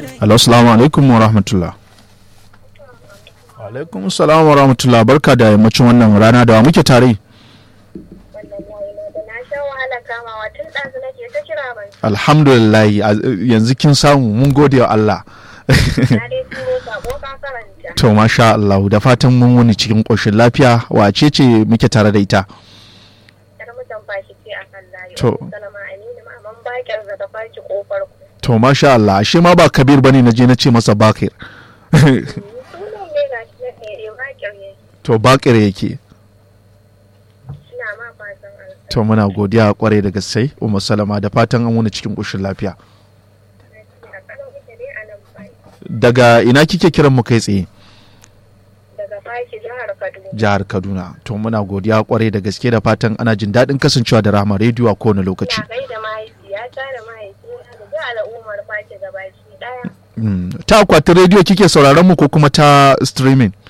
Alo, salamu alaikum wa rahmatullah. Alaikum salam wa rahmatullah barka da yammacin wannan rana da wa muke tare. Na sha wahala kamawa tun ɗazu nake ta kira ban. Alhamdulillah a- yanzu kin samu mun gode wa Allah. Na dai turo sako ka karanta. to masha Allah da fatan mun wuni cikin ƙoshin lafiya wace ce muke tare da ita. Yar mutan fashi ce a kan layi. To. Salama Aminu maman bakar da ta fashi kofar ku. To masha Allah ashe ma ba Kabir bane na je na ce masa Bakir. Sunan ne ga shi na ɗaya bakar ne. to Bakir yake. Ina ma fatan alƙa. To muna godiya kwarai da gaske Umma Salama da fatan an wuni cikin ƙoshin lafiya. A kanan ita dai a nan fashi. Daga ina kike kiran mu kai tsaye? Daga fashi jihar Kaduna. Jihar Kaduna. To muna godiya kwarai da gaske da fatan ana jin daɗin kasancewa da Rahama rediyo a kowane lokaci. Ina gaida mahaifiyata da mahaifina da duk al'ummar fashi gabaki ɗaya. Mm. Ta akwatin rediyo kike sauraron mu ko kuma ta streaming?